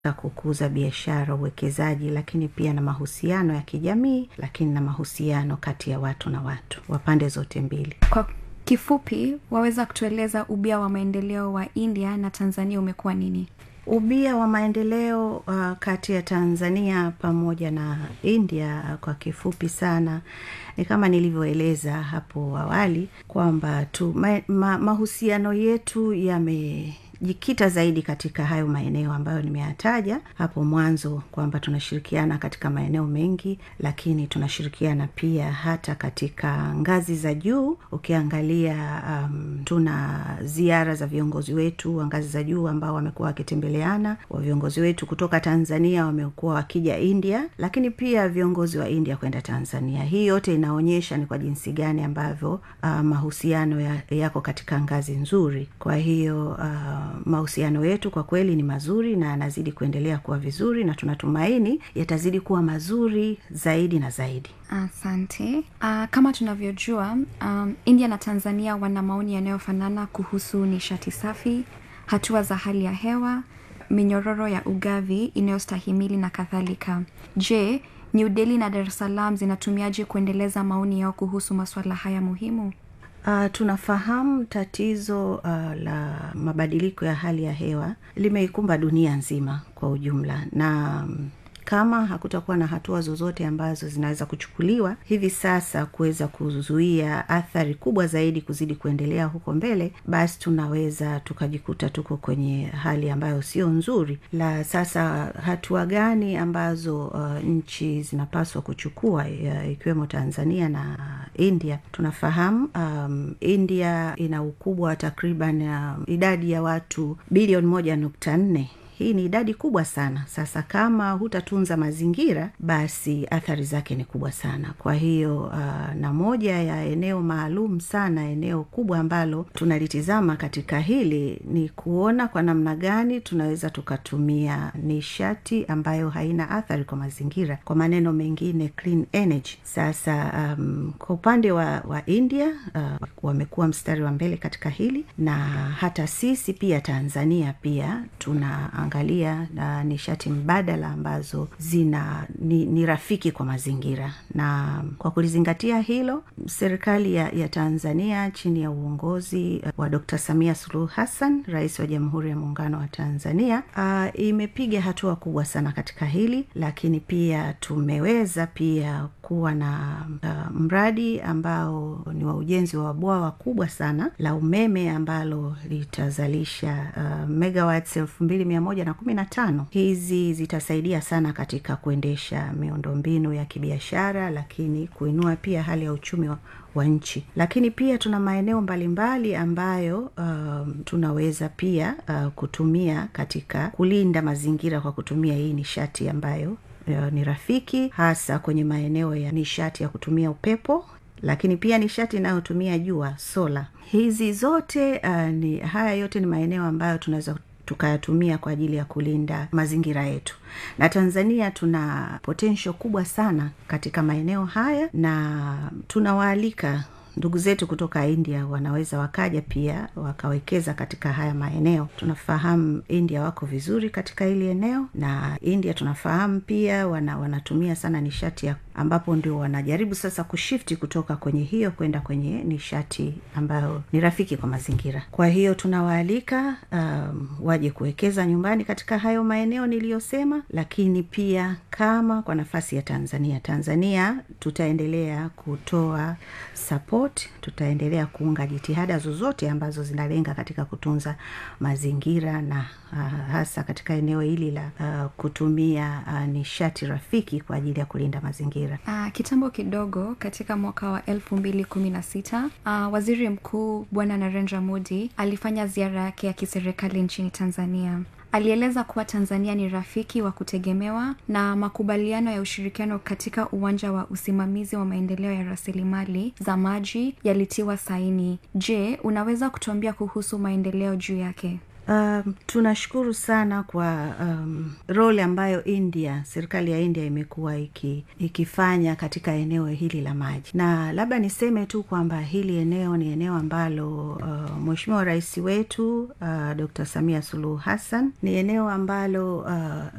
kukuza biashara uwekezaji lakini pia na mahusiano ya kijamii lakini na mahusiano kati ya watu na watu wa pande zote mbili kwa kifupi waweza kutueleza ubia wa maendeleo wa india na tanzania umekuwa nini ubia wa maendeleo uh, kati ya tanzania pamoja na india uh, kwa kifupi sana ni kama nilivyoeleza hapo awali kwamba tu ma, ma, mahusiano yetu yame jikita zaidi katika hayo maeneo ambayo nimeyataja hapo mwanzo kwamba tunashirikiana katika maeneo mengi lakini tunashirikiana pia hata katika ngazi za juu ukiangalia um, tuna ziara za viongozi wetu wa ngazi za juu ambao wamekuwa wakitembeleana wa viongozi wetu kutoka tanzania wamekuwa wakija india lakini pia viongozi wa india kwenda tanzania hii yote inaonyesha ni kwa jinsi gani ambavyo uh, mahusiano ya, yako katika ngazi nzuri kwa hiyo uh, mahusiano yetu kwa kweli ni mazuri na yanazidi kuendelea kuwa vizuri na tunatumaini yatazidi kuwa mazuri zaidi na zaidi asante uh, kama tunavyojua um, india na tanzania wana maoni yanayofanana kuhusu nishati safi hatua za hali ya hewa minyororo ya ugavi inayostahimili na kadhalika je new delhi na dar es salaam zinatumiaje kuendeleza maoni yao kuhusu masuala haya muhimu Uh, tunafahamu tatizo uh, la mabadiliko ya hali ya hewa limeikumba dunia nzima kwa ujumla na um, kama hakutakuwa na hatua zozote ambazo zinaweza kuchukuliwa hivi sasa kuweza kuzuia athari kubwa zaidi kuzidi kuendelea huko mbele basi tunaweza tukajikuta tuko kwenye hali ambayo sio nzuri la sasa hatua gani ambazo uh, nchi zinapaswa kuchukua uh, ikiwemo tanzania na india tunafahamu um, india ina ukubwa wa takriban uh, idadi ya watu bilioni moja nukta nne hii ni idadi kubwa sana sasa kama hutatunza mazingira basi athari zake ni kubwa sana kwa hiyo uh, na moja ya eneo maalum sana eneo kubwa ambalo tunalitizama katika hili ni kuona kwa namna gani tunaweza tukatumia nishati ambayo haina athari kwa mazingira kwa maneno mengine clean energy sasa um, kwa upande wa, wa india uh, wamekuwa mstari wa mbele katika hili na hata sisi pia tanzania pia tuna kuangalia uh, nishati mbadala ambazo zina ni, ni rafiki kwa mazingira na kwa kulizingatia hilo serikali ya, ya tanzania chini ya uongozi uh, wa dr samia suluhu hassan rais wa jamhuri ya muungano wa tanzania uh, imepiga hatua kubwa sana katika hili lakini pia tumeweza pia kuwa na uh, mradi ambao ni wa ujenzi wa bwawa kubwa sana la umeme ambalo litazalisha uh, megawatts elfu mbili mia moja na kumi na tano hizi zitasaidia sana katika kuendesha miundombinu ya kibiashara lakini kuinua pia hali ya uchumi wa, wa nchi lakini pia tuna maeneo mbalimbali ambayo um, tunaweza pia uh, kutumia katika kulinda mazingira kwa kutumia hii nishati ambayo uh, ni rafiki hasa kwenye maeneo ya nishati ya kutumia upepo lakini pia nishati inayotumia jua sola hizi zote uh, ni haya yote ni maeneo ambayo tunaweza tukayatumia kwa ajili ya kulinda mazingira yetu na tanzania tuna potensho kubwa sana katika maeneo haya na tunawaalika ndugu zetu kutoka india wanaweza wakaja pia wakawekeza katika haya maeneo tunafahamu india wako vizuri katika hili eneo na india tunafahamu pia wana, wanatumia sana nishati ya ambapo ndio wanajaribu sasa kushifti kutoka kwenye hiyo kwenda kwenye nishati ambayo ni rafiki kwa mazingira kwa hiyo tunawaalika um, waje kuwekeza nyumbani katika hayo maeneo niliyosema lakini pia kama kwa nafasi ya tanzania tanzania tutaendelea kutoa support tutaendelea kuunga jitihada zozote ambazo zinalenga katika kutunza mazingira na uh, hasa katika eneo hili la uh, kutumia uh, nishati rafiki kwa ajili ya kulinda mazingira uh, kitambo kidogo katika mwaka wa elfu mbili kumi na sita uh, waziri mkuu bwana narendra modi alifanya ziara yake ya kiserikali nchini tanzania alieleza kuwa tanzania ni rafiki wa kutegemewa na makubaliano ya ushirikiano katika uwanja wa usimamizi wa maendeleo ya rasilimali za maji yalitiwa saini je unaweza kutuambia kuhusu maendeleo juu yake Um, tunashukuru sana kwa um, role ambayo India, serikali ya India imekuwa iki, ikifanya katika eneo hili la maji, na labda niseme tu kwamba hili eneo ni eneo ambalo uh, Mheshimiwa Rais wetu uh, Dr. Samia Suluhu Hassan ni eneo ambalo uh,